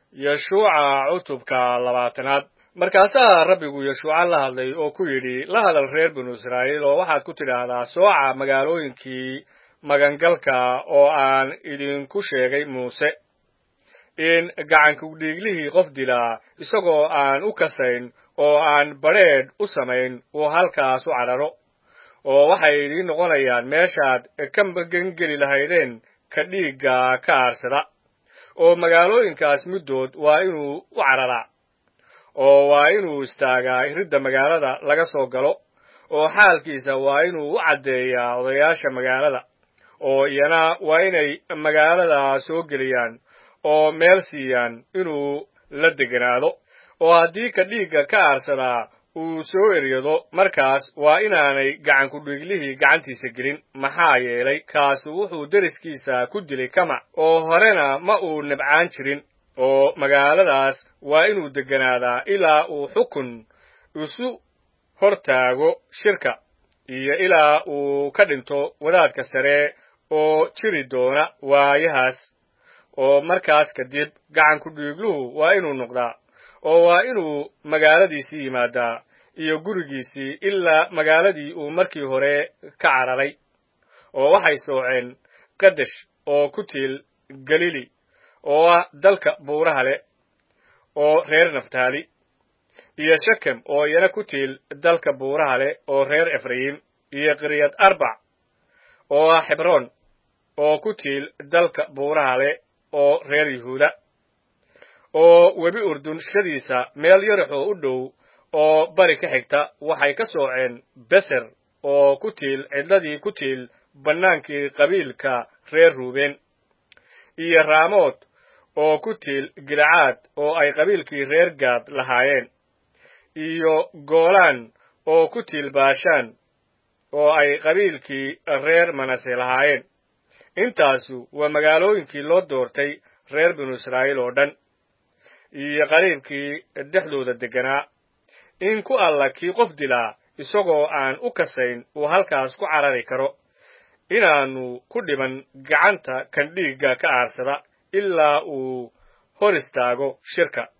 yeshuuca cutubka labaatanaad markaasaa rabbigu yeshuuca la hadlay oo ku yidhi la hadal reer binu israa'iil oo waxaad ku tidhaahdaa sooca magaalooyinkii magangalka oo aan idinku sheegay muuse in gacankudhiiglihii qof dilaa isagoo aan u kasayn oo aan badrheedh u samayn uu halkaas u cadhadho oo waxay idiin noqonayaan meeshaad ka magangeli lahaydeen ka dhiigga ka aarsada oo magaalooyinkaas middood waa inuu u cadhadhaa oo waa inuu istaagaa iridda magaalada laga soo galo oo xaalkiisa waa inuu u caddeeyaa odayaasha magaalada oo iyana waa inay magaalada soo geliyaan oo meel siiyaan inuu la deganaado oo haddii ka dhiigga ka aarsadaa uu soo eryado markaas waa inaanay gacankudhiiglihii gacantiisa gelin maxaa yeelay kaasu wuxuu deriskiisa ku dilay kamac oo horena ma uu nabcaan jirin oo magaaladaas waa inuu deganaadaa ilaa uu xukun isu hortaago shirka iyo ilaa uu ka dhinto wadaadka sare oo jiri doona waayahaas oo markaas kadib gacankudhiigluhu waa inuu noqdaa oo waa inuu magaaladiisii yimaadaa iyo gurigiisii ilaa magaaladii uu markii hore ka cararay oo waxay sooceen kadesh oo ku tiil galili oo ah dalka buuraha leh oo reer naftaali iyo shekem oo iyana ku tiil dalka buuraha leh oo reer efrayim iyo kiryad arbac oo ah xebroon oo ku tiil dalka buuraha leh oo reer yuhuuda oo webi urdun shadiisa meel yaraxoo u dhow oo bari ka xigta waxay ka sooceen beser oo ku tiil cidladii ku tiil bannaankii qabiilka reer ruubeen iyo raamood oo ku tiil gilcaad oo ay qabiilkii reer gaad lahaayeen iyo goolaan oo ku tiil baashaan oo ay qabiilkii reer manase lahaayeen intaasu waa magaalooyinkii loo doortay reer binu israa'iil oo dhan iyo qariibkii dhexdooda degganaa in ku alla kii qof dilaa isagoo aan u kasayn uu halkaas ku carari karo inaannu ku dhiban gacanta kan dhiigga ka aarsada ilaa uu hor istaago shirka